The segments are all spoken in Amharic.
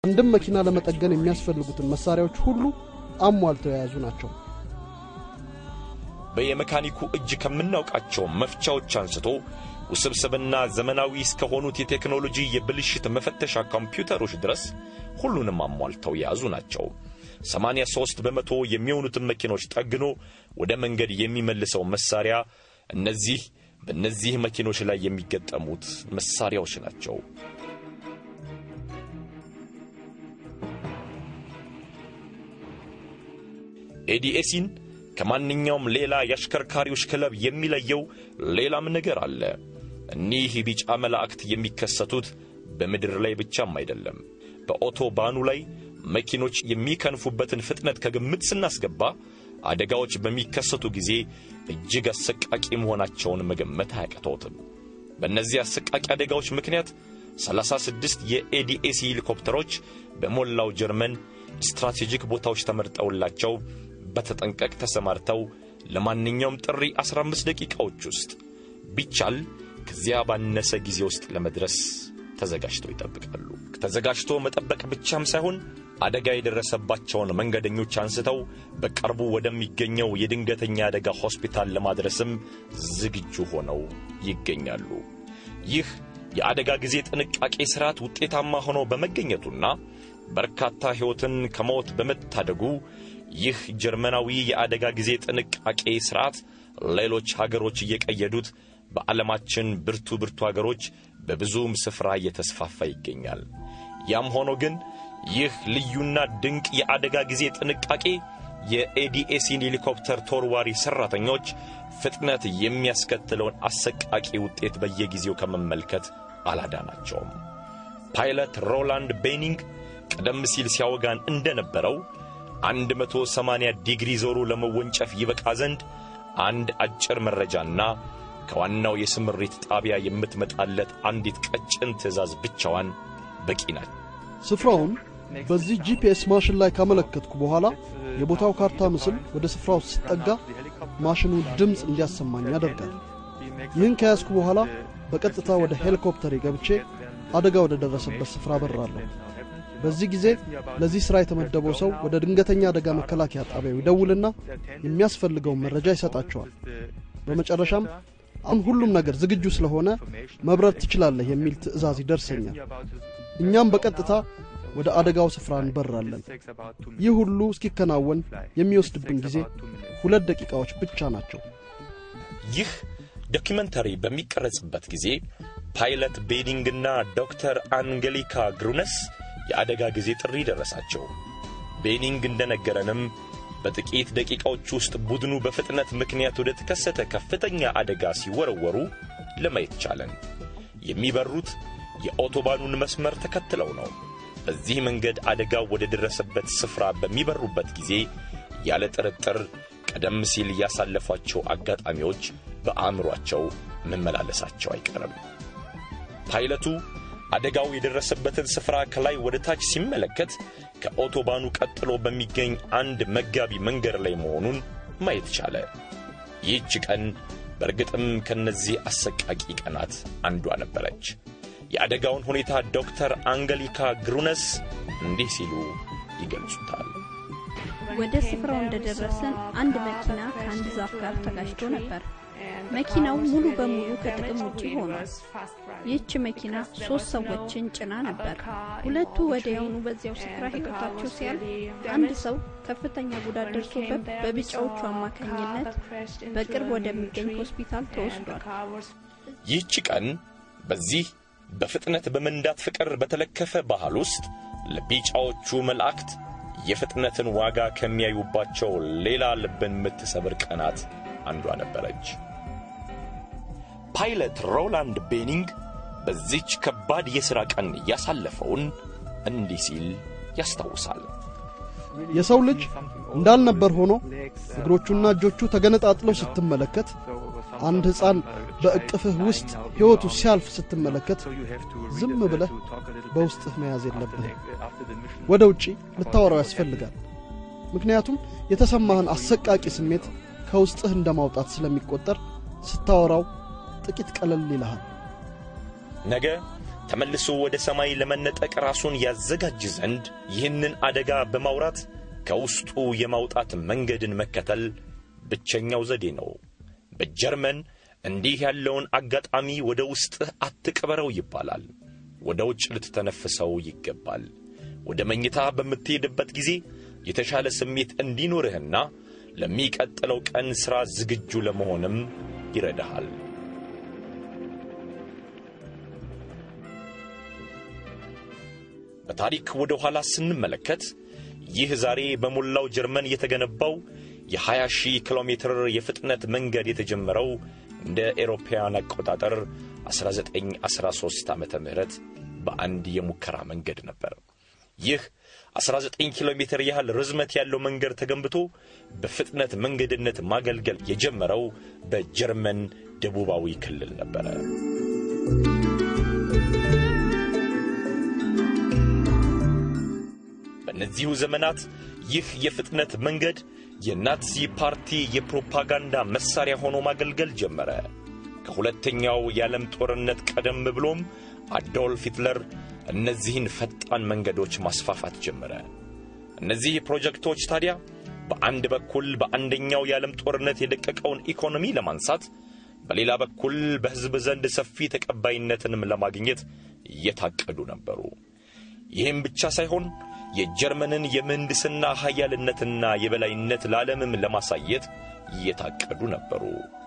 አንድም መኪና ለመጠገን የሚያስፈልጉትን መሳሪያዎች ሁሉ አሟልተው የያዙ ናቸው። በየመካኒኩ እጅ ከምናውቃቸው መፍቻዎች አንስቶ ውስብስብና ዘመናዊ እስከሆኑት የቴክኖሎጂ የብልሽት መፈተሻ ኮምፒውተሮች ድረስ ሁሉንም አሟልተው የያዙ ናቸው። 83 በመቶ የሚሆኑትን መኪኖች ጠግኖ ወደ መንገድ የሚመልሰው መሳሪያ እነዚህ በእነዚህ መኪኖች ላይ የሚገጠሙት መሳሪያዎች ናቸው። ኤዲኤሲን ከማንኛውም ሌላ የአሽከርካሪዎች ክለብ የሚለየው ሌላም ነገር አለ። እኒህ ቢጫ መላእክት የሚከሰቱት በምድር ላይ ብቻም አይደለም። በኦቶባኑ ላይ መኪኖች የሚከንፉበትን ፍጥነት ከግምት ስናስገባ አደጋዎች በሚከሰቱ ጊዜ እጅግ አሰቃቂ መሆናቸውን መገመት አያቅተውትም። በእነዚህ አሰቃቂ አደጋዎች ምክንያት 36 የኤዲኤሲ ሄሊኮፕተሮች በሞላው ጀርመን ስትራቴጂክ ቦታዎች ተመርጠውላቸው በተጠንቀቅ ተሰማርተው ለማንኛውም ጥሪ 15 ደቂቃዎች ውስጥ ቢቻል ከዚያ ባነሰ ጊዜ ውስጥ ለመድረስ ተዘጋጅተው ይጠብቃሉ። ተዘጋጅቶ መጠበቅ ብቻም ሳይሆን አደጋ የደረሰባቸውን መንገደኞች አንስተው በቅርቡ ወደሚገኘው የድንገተኛ አደጋ ሆስፒታል ለማድረስም ዝግጁ ሆነው ይገኛሉ። ይህ የአደጋ ጊዜ ጥንቃቄ ሥርዓት ውጤታማ ሆኖ በመገኘቱና በርካታ ሕይወትን ከሞት በመታደጉ ይህ ጀርመናዊ የአደጋ ጊዜ ጥንቃቄ ሥርዓት ሌሎች ሀገሮች እየቀየዱት በዓለማችን ብርቱ ብርቱ ሀገሮች በብዙም ስፍራ እየተስፋፋ ይገኛል። ያም ሆኖ ግን ይህ ልዩና ድንቅ የአደጋ ጊዜ ጥንቃቄ የኤዲኤሲን ሄሊኮፕተር ተወርዋሪ ሠራተኞች ፍጥነት የሚያስከትለውን አሰቃቂ ውጤት በየጊዜው ከመመልከት አላዳናቸውም። ፓይለት ሮላንድ ቤኒንግ ቀደም ሲል ሲያወጋን እንደነበረው 180 ዲግሪ ዞሮ ለመወንጨፍ ይበቃ ዘንድ አንድ አጭር መረጃና ከዋናው የስምሪት ጣቢያ የምትመጣለት አንዲት ቀጭን ትዕዛዝ ብቻዋን በቂ ናት። ስፍራውን በዚህ ጂፒኤስ ማሽን ላይ ካመለከትኩ በኋላ የቦታው ካርታ ምስል ወደ ስፍራው ስጠጋ ማሽኑ ድምፅ እንዲያሰማኝ ያደርጋል። ይህን ከያዝኩ በኋላ በቀጥታ ወደ ሄሊኮፕተሬ ገብቼ አደጋ ወደ ደረሰበት ስፍራ በራለሁ። በዚህ ጊዜ ለዚህ ሥራ የተመደበው ሰው ወደ ድንገተኛ አደጋ መከላከያ ጣቢያው ይደውልና የሚያስፈልገውን መረጃ ይሰጣቸዋል። በመጨረሻም አሁን ሁሉም ነገር ዝግጁ ስለሆነ መብረር ትችላለህ የሚል ትዕዛዝ ይደርሰኛል። እኛም በቀጥታ ወደ አደጋው ስፍራ እንበራለን። ይህ ሁሉ እስኪከናወን የሚወስድብን ጊዜ ሁለት ደቂቃዎች ብቻ ናቸው። ይህ ዶኪመንተሪ በሚቀረጽበት ጊዜ ፓይለት ቤዲንግና ዶክተር አንጌሊካ ግሩነስ የአደጋ ጊዜ ጥሪ ደረሳቸው። ቤኒንግ እንደነገረንም በጥቂት ደቂቃዎች ውስጥ ቡድኑ በፍጥነት ምክንያት ወደ ተከሰተ ከፍተኛ አደጋ ሲወረወሩ ለማየት ቻለን። የሚበሩት የኦቶባኑን መስመር ተከትለው ነው። በዚህ መንገድ አደጋው ወደ ደረሰበት ስፍራ በሚበሩበት ጊዜ ያለ ጥርጥር ቀደም ሲል ያሳለፏቸው አጋጣሚዎች በአእምሯቸው መመላለሳቸው አይቀርም። ፓይለቱ አደጋው የደረሰበትን ስፍራ ከላይ ወደ ታች ሲመለከት ከኦቶባኑ ቀጥሎ በሚገኝ አንድ መጋቢ መንገድ ላይ መሆኑን ማየት ቻለ። ይህች ቀን በእርግጥም ከነዚህ አሰቃቂ ቀናት አንዷ ነበረች። የአደጋውን ሁኔታ ዶክተር አንገሊካ ግሩነስ እንዲህ ሲሉ ይገልጹታል። ወደ ስፍራው እንደደረስን አንድ መኪና ከአንድ ዛፍ ጋር ተጋጭቶ ነበር። መኪናው ሙሉ በሙሉ ከጥቅም ውጪ ሆኗል። ይህች መኪና ሶስት ሰዎችን ጭና ነበር። ሁለቱ ወዲያውኑ በዚያው ስፍራ ሕይወታቸው ሲያልፍ፣ አንድ ሰው ከፍተኛ ጉዳት ደርሶበት በቢጫዎቹ አማካኝነት በቅርብ ወደሚገኝ ሆስፒታል ተወስዷል። ይህች ቀን በዚህ በፍጥነት በመንዳት ፍቅር በተለከፈ ባህል ውስጥ ለቢጫዎቹ መላእክት የፍጥነትን ዋጋ ከሚያዩባቸው ሌላ ልብን የምትሰብር ቀናት አንዷ ነበረች። ፓይለት ሮላንድ ቤኒንግ በዚች ከባድ የሥራ ቀን ያሳለፈውን እንዲህ ሲል ያስታውሳል። የሰው ልጅ እንዳልነበር ሆኖ እግሮቹና እጆቹ ተገነጣጥለው ስትመለከት፣ አንድ ሕፃን በእቅፍህ ውስጥ ሕይወቱ ሲያልፍ ስትመለከት ዝም ብለህ በውስጥህ መያዝ የለብህም። ወደ ውጪ ልታወራው ያስፈልጋል። ምክንያቱም የተሰማህን አሰቃቂ ስሜት ከውስጥህ እንደ ማውጣት ስለሚቆጠር ስታወራው ጥቂት ቀለል ይልሃል። ነገ ተመልሶ ወደ ሰማይ ለመነጠቅ ራሱን ያዘጋጅ ዘንድ ይህንን አደጋ በማውራት ከውስጡ የማውጣት መንገድን መከተል ብቸኛው ዘዴ ነው። በጀርመን እንዲህ ያለውን አጋጣሚ ወደ ውስጥህ አትቅበረው ይባላል። ወደ ውጭ ልትተነፍሰው ይገባል። ወደ መኝታ በምትሄድበት ጊዜ የተሻለ ስሜት እንዲኖርህና ለሚቀጥለው ቀን ሥራ ዝግጁ ለመሆንም ይረዳሃል። በታሪክ ወደ ኋላ ስንመለከት ይህ ዛሬ በሞላው ጀርመን የተገነባው የ20 ሺህ ኪሎ ሜትር የፍጥነት መንገድ የተጀመረው እንደ ኤሮፓውያን አቆጣጠር 1913 ዓ ም በአንድ የሙከራ መንገድ ነበር። ይህ 19 ኪሎ ሜትር ያህል ርዝመት ያለው መንገድ ተገንብቶ በፍጥነት መንገድነት ማገልገል የጀመረው በጀርመን ደቡባዊ ክልል ነበረ። በእነዚሁ ዘመናት ይህ የፍጥነት መንገድ የናዚ ፓርቲ የፕሮፓጋንዳ መሣሪያ ሆኖ ማገልገል ጀመረ። ከሁለተኛው የዓለም ጦርነት ቀደም ብሎም አዶልፍ ሂትለር እነዚህን ፈጣን መንገዶች ማስፋፋት ጀመረ። እነዚህ ፕሮጀክቶች ታዲያ በአንድ በኩል በአንደኛው የዓለም ጦርነት የደቀቀውን ኢኮኖሚ ለማንሳት፣ በሌላ በኩል በሕዝብ ዘንድ ሰፊ ተቀባይነትንም ለማግኘት እየታቀዱ ነበሩ። ይህም ብቻ ሳይሆን የጀርመንን የምህንድስና ኃያልነትና የበላይነት ለዓለምም ለማሳየት እየታቀዱ ነበሩ።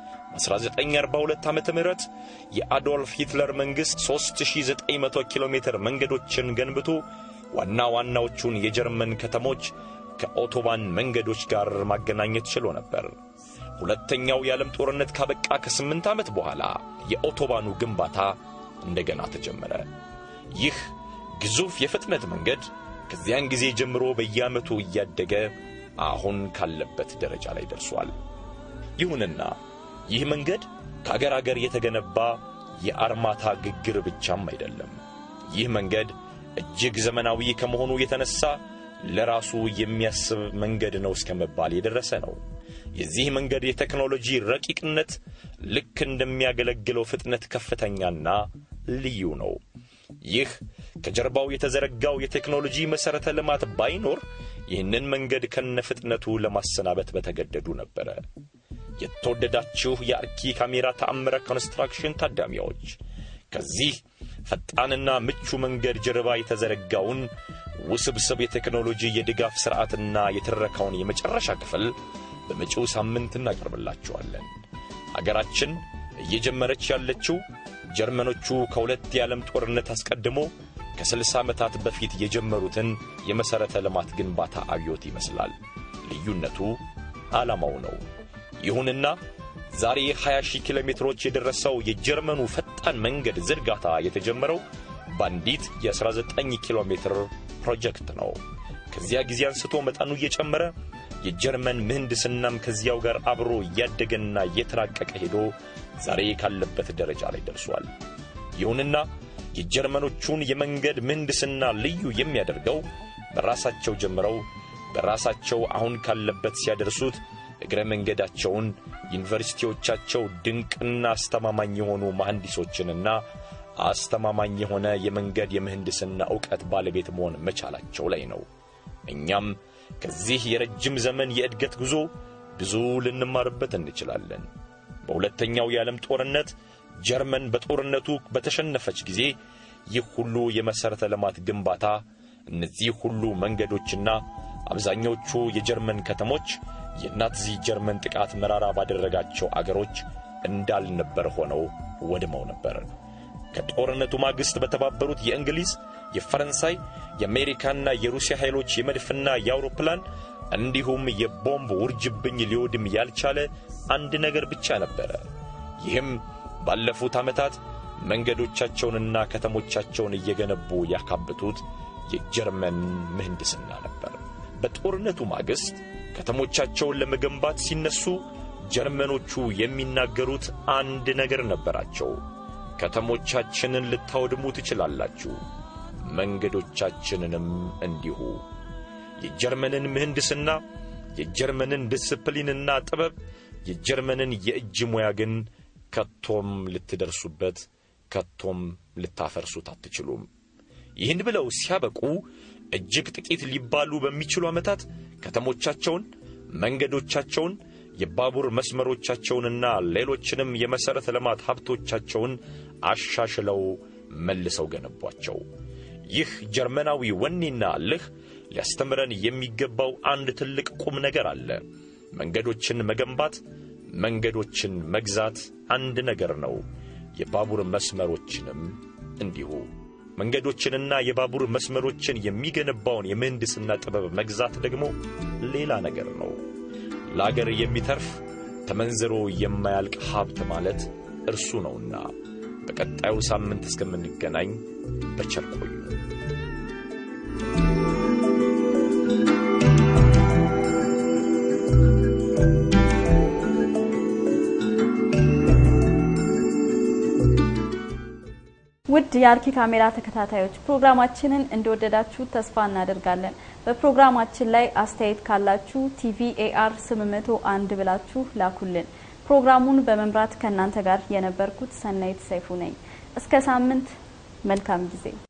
በ1942 ዓ ም የአዶልፍ ሂትለር መንግሥት 3900 ኪሎ ሜትር መንገዶችን ገንብቶ ዋና ዋናዎቹን የጀርመን ከተሞች ከኦቶባን መንገዶች ጋር ማገናኘት ችሎ ነበር። ሁለተኛው የዓለም ጦርነት ካበቃ ከስምንት ዓመት በኋላ የኦቶባኑ ግንባታ እንደገና ተጀመረ። ይህ ግዙፍ የፍጥነት መንገድ ከዚያን ጊዜ ጀምሮ በየዓመቱ እያደገ አሁን ካለበት ደረጃ ላይ ደርሷል። ይሁንና ይህ መንገድ ከአገር አገር የተገነባ የአርማታ ግግር ብቻም አይደለም። ይህ መንገድ እጅግ ዘመናዊ ከመሆኑ የተነሳ ለራሱ የሚያስብ መንገድ ነው እስከ መባል የደረሰ ነው። የዚህ መንገድ የቴክኖሎጂ ረቂቅነት ልክ እንደሚያገለግለው ፍጥነት ከፍተኛና ልዩ ነው። ይህ ከጀርባው የተዘረጋው የቴክኖሎጂ መሠረተ ልማት ባይኖር ይህንን መንገድ ከነ ፍጥነቱ ለማሰናበት በተገደዱ ነበረ። የተወደዳችሁ የአርኪ ካሜራ ተአምረ ኮንስትራክሽን ታዳሚዎች ከዚህ ፈጣንና ምቹ መንገድ ጀርባ የተዘረጋውን ውስብስብ የቴክኖሎጂ የድጋፍ ሥርዓትና የተረካውን የመጨረሻ ክፍል በመጪው ሳምንት እናቀርብላችኋለን። አገራችን እየጀመረች ያለችው ጀርመኖቹ ከሁለት የዓለም ጦርነት አስቀድሞ ከስልሳ ዓመታት በፊት የጀመሩትን የመሠረተ ልማት ግንባታ አብዮት ይመስላል። ልዩነቱ ዓላማው ነው። ይሁንና ዛሬ 20 ሺህ ኪሎ ሜትሮች የደረሰው የጀርመኑ ፈጣን መንገድ ዝርጋታ የተጀመረው በአንዲት የ19 ኪሎ ሜትር ፕሮጀክት ነው። ከዚያ ጊዜ አንስቶ መጠኑ እየጨመረ የጀርመን ምህንድስናም ከዚያው ጋር አብሮ እያደገና እየተራቀቀ ሄዶ ዛሬ ካለበት ደረጃ ላይ ደርሷል። ይሁንና የጀርመኖቹን የመንገድ ምህንድስና ልዩ የሚያደርገው በራሳቸው ጀምረው በራሳቸው አሁን ካለበት ሲያደርሱት እግረ መንገዳቸውን ዩኒቨርሲቲዎቻቸው ድንቅና አስተማማኝ የሆኑ መሐንዲሶችንና አስተማማኝ የሆነ የመንገድ የምህንድስና ዕውቀት ባለቤት መሆን መቻላቸው ላይ ነው። እኛም ከዚህ የረጅም ዘመን የእድገት ጉዞ ብዙ ልንማርበት እንችላለን። በሁለተኛው የዓለም ጦርነት ጀርመን በጦርነቱ በተሸነፈች ጊዜ ይህ ሁሉ የመሠረተ ልማት ግንባታ፣ እነዚህ ሁሉ መንገዶችና አብዛኞቹ የጀርመን ከተሞች የናዚ ጀርመን ጥቃት መራራ ባደረጋቸው አገሮች እንዳልነበር ሆነው ወድመው ነበር። ከጦርነቱ ማግስት በተባበሩት የእንግሊዝ፣ የፈረንሳይ፣ የአሜሪካና የሩሲያ ኃይሎች የመድፍና የአውሮፕላን እንዲሁም የቦምብ ውርጅብኝ ሊወድም ያልቻለ አንድ ነገር ብቻ ነበረ። ይህም ባለፉት ዓመታት መንገዶቻቸውንና ከተሞቻቸውን እየገነቡ ያካበቱት የጀርመን ምህንድስና ነበር። በጦርነቱ ማግስት ከተሞቻቸውን ለመገንባት ሲነሱ ጀርመኖቹ የሚናገሩት አንድ ነገር ነበራቸው። ከተሞቻችንን ልታወድሙ ትችላላችሁ፣ መንገዶቻችንንም እንዲሁ። የጀርመንን ምህንድስና፣ የጀርመንን ዲስፕሊንና ጥበብ፣ የጀርመንን የእጅ ሙያ ግን ከቶም ልትደርሱበት ከቶም ልታፈርሱት አትችሉም። ይህን ብለው ሲያበቁ እጅግ ጥቂት ሊባሉ በሚችሉ ዓመታት ከተሞቻቸውን፣ መንገዶቻቸውን፣ የባቡር መስመሮቻቸውንና ሌሎችንም የመሠረተ ልማት ሀብቶቻቸውን አሻሽለው መልሰው ገነቧቸው። ይህ ጀርመናዊ ወኔና እልህ ሊያስተምረን የሚገባው አንድ ትልቅ ቁም ነገር አለ። መንገዶችን መገንባት፣ መንገዶችን መግዛት አንድ ነገር ነው። የባቡር መስመሮችንም እንዲሁ። መንገዶችንና የባቡር መስመሮችን የሚገነባውን የምህንድስና ጥበብ መግዛት ደግሞ ሌላ ነገር ነው። ለአገር የሚተርፍ ተመንዝሮ የማያልቅ ሀብት ማለት እርሱ ነውና። በቀጣዩ ሳምንት እስከምንገናኝ በቸር ቆዩ። ውድ የአርኪ ካሜራ ተከታታዮች ፕሮግራማችንን እንደወደዳችሁ ተስፋ እናደርጋለን። በፕሮግራማችን ላይ አስተያየት ካላችሁ ቲቪ ኤአር 801 ብላችሁ ላኩልን። ፕሮግራሙን በመምራት ከእናንተ ጋር የነበርኩት ሰናይት ሰይፉ ነኝ። እስከ ሳምንት መልካም ጊዜ